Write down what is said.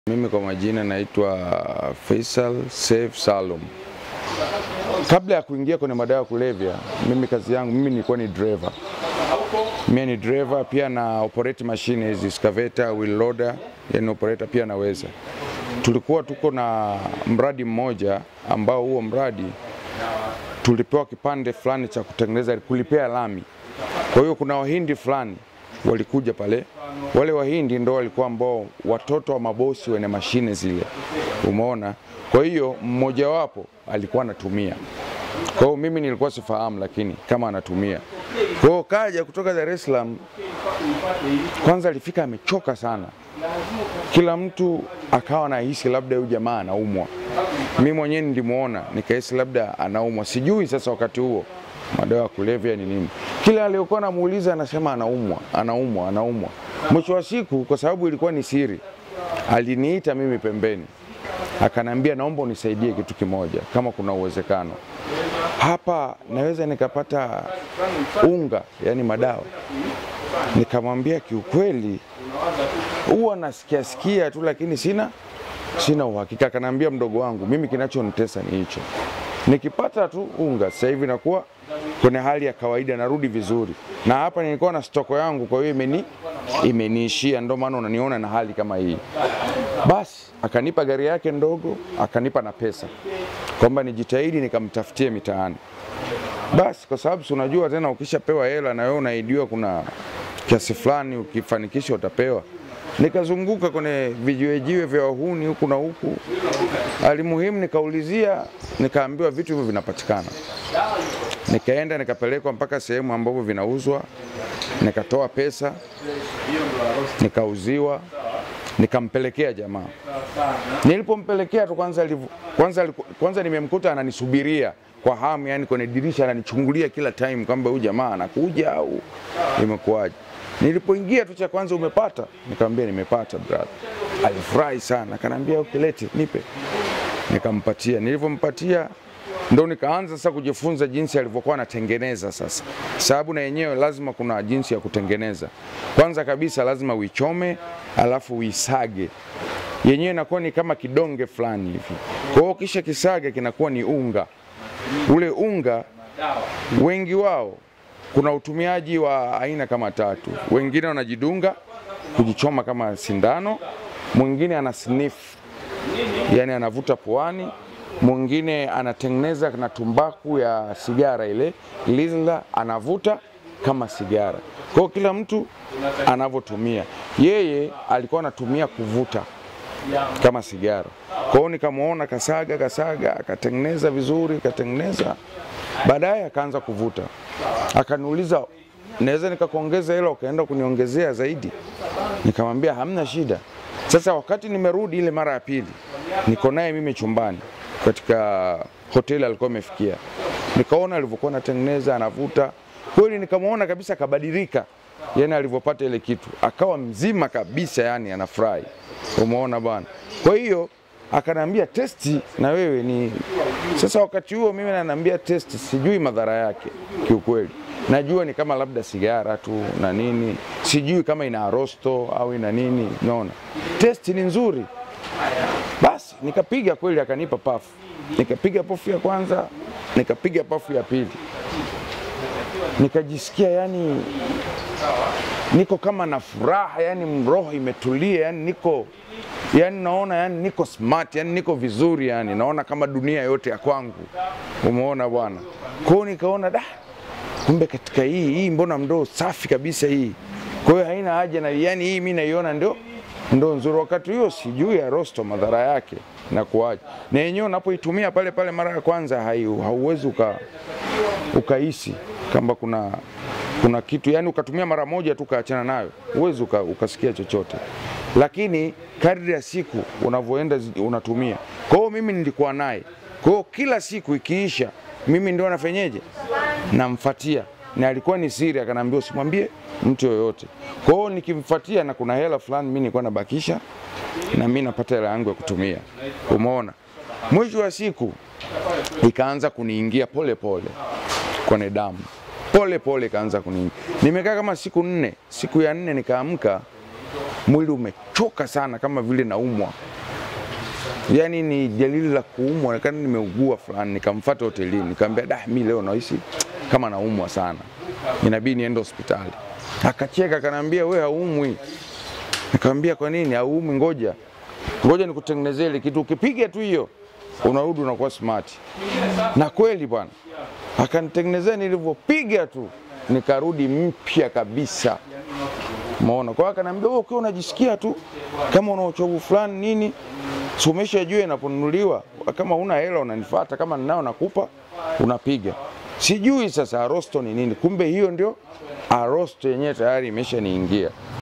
Mimi kwa majina naitwa Faisal Saif Salum. Kabla ya kuingia kwenye madawa ya kulevya, mimi kazi yangu mimi nilikuwa ni driver. Mimi ni driver pia na operate machine hizi excavator, wheel loader, yani operator pia naweza. Tulikuwa tuko na mradi mmoja ambao huo mradi tulipewa kipande fulani cha kutengeneza kulipea lami. Kwa hiyo kuna wahindi fulani walikuja pale, wale wahindi ndo walikuwa ambao watoto wa mabosi wenye mashine zile, umeona. Kwa hiyo mmojawapo alikuwa anatumia, kwa hiyo mimi nilikuwa sifahamu, lakini kama anatumia. Kwa hiyo kaja kutoka Dar es Salaam, kwanza alifika amechoka sana, kila mtu akawa anahisi labda huyu jamaa anaumwa. Mimi mwenyewe nilimuona nikahisi labda anaumwa, sijui sasa wakati huo madawa ya kulevya ni nini. Kila aliyokuwa namuuliza anasema anaumwa, anaumwa, anaumwa. Mwisho wa siku, kwa sababu ilikuwa ni siri, aliniita mimi pembeni, akanambia naomba unisaidie kitu kimoja, kama kuna uwezekano hapa naweza nikapata unga, yani madawa. Nikamwambia kiukweli, huwa nasikia sikia tu, lakini sina sina uhakika. Akanambia mdogo wangu, mimi kinachonitesa ni hicho, nikipata tu unga sasa hivi nakuwa kwenye hali ya kawaida, narudi vizuri, na hapa nilikuwa na stoko yangu, kwa hiyo imeni imeniishia, ndio maana unaniona na hali kama hii. Basi akanipa gari yake ndogo, akanipa na pesa kwamba nijitahidi nikamtafutie mitaani. Basi kwa sababu si unajua tena, ukishapewa hela na wewe unaidiwa, kuna kiasi fulani ukifanikisha utapewa. Nikazunguka kwenye vijiwejiwe vya wahuni huku na huku, alimuhimu nikaulizia, nikaambiwa vitu hivyo vinapatikana. Nikaenda nikapelekwa mpaka sehemu ambapo vinauzwa, nikatoa pesa, nikauziwa, nikampelekea jamaa. Nilipompelekea tu kwanza, alivu, kwanza, kwanza nimemkuta ananisubiria kwa hamu, yani kwenye dirisha ananichungulia kila time kwamba huyu jamaa anakuja au imekuwaje. Nilipoingia tu cha kwanza, umepata? Nikamwambia nimepata brother. Alifurahi sana, akanambia ukilete nipe, nikampatia. Nilivyompatia ndo nikaanza sasa kujifunza jinsi alivyokuwa anatengeneza sasa, sababu na yenyewe lazima kuna jinsi ya kutengeneza. Kwanza kabisa lazima uichome, alafu uisage yenyewe inakuwa ni kama kidonge fulani hivi. Kwa hiyo kisha kisage kinakuwa ni unga. Ule unga wengi wao kuna utumiaji wa aina kama tatu. Wengine wanajidunga kujichoma kama sindano, mwingine ana sniff, yani anavuta puani, mwingine anatengeneza na tumbaku ya sigara ile lila, anavuta kama sigara. Kwa hiyo kila mtu anavyotumia. Yeye alikuwa anatumia kuvuta kama sigara. Kwa hiyo nikamwona kasaga kasaga, akatengeneza vizuri, akatengeneza baadaye akaanza kuvuta, akaniuliza naweza nikakuongeza hilo ukaenda kuniongezea zaidi? Nikamwambia hamna shida. Sasa wakati nimerudi ile mara ya pili, niko naye mimi chumbani katika hoteli alikuwa amefikia, nikaona alivyokuwa anatengeneza anavuta, kweli nikamwona kabisa kabadilika, yani alivyopata ile kitu akawa mzima kabisa, yani anafurahi. Umeona bwana. Kwa hiyo akanambia testi na wewe ni sasa. Wakati huo mimi ananiambia testi, sijui madhara yake kiukweli, najua ni kama labda sigara tu na nini, sijui kama ina arosto au ina nini. Unaona, testi ni nzuri. Basi nikapiga kweli, akanipa pafu, nikapiga pafu ya kwanza, nikapiga pafu ya pili, nikajisikia yani niko kama na furaha yani, roho imetulia yani, niko yani naona yani niko smart yani niko vizuri yani, naona kama dunia yote ya kwangu. Umeona bwana. Kwa hiyo nikaona da, kumbe katika hii hii, mbona mdoo safi kabisa hii. Kwa hiyo haina haja na yani, hii mimi naiona ndio ndo nzuri. Wakati huo sijui ya rosto madhara yake na kuaje, na yenyewe unapoitumia pale pale mara ya kwanza hauwezi uka ukahisi kama kuna kuna kitu yani, ukatumia mara moja tu ukaachana nayo, huwezi uka, ukasikia chochote, lakini kadri ya siku unavyoenda unatumia. Kwa hiyo mimi nilikuwa naye, kwa hiyo kila siku ikiisha, mimi ndio nafanyeje, namfuatia, na alikuwa ni siri, akanambia usimwambie mtu yoyote. Kwa hiyo nikimfuatia, na kuna hela fulani mimi nilikuwa nabakisha, na mimi napata hela yangu ya kutumia. Umeona, mwisho wa siku ikaanza kuniingia pole pole kwenye damu pole pole kaanza kuniingia. Nimekaa kama siku nne. Siku ya nne nikaamka, mwili umechoka sana, kama vile naumwa, yani ni dalili la kuumwa, kana nimeugua fulani. Nikamfuata hotelini, nikamwambia da, mi leo nahisi kama naumwa sana, inabidi niende hospitali. Akacheka akaniambia, we haumwi. Nikamwambia kwa nini haumwi? Ngoja ngoja nikutengenezee ile kitu, ukipiga tu hiyo unarudi unakuwa smart. Na kweli bwana, akanitengenezea, nilivyopiga tu nikarudi mpya kabisa. Umeona? Kwa hiyo akaniambia wewe ukiwa unajisikia tu kama una uchovu fulani nini, si umeshajua inaponunuliwa, kama una hela unanifuata, kama ninao nakupa, unapiga. Sijui sasa arosto ni nini, kumbe hiyo ndio arosto yenyewe tayari imeshaniingia.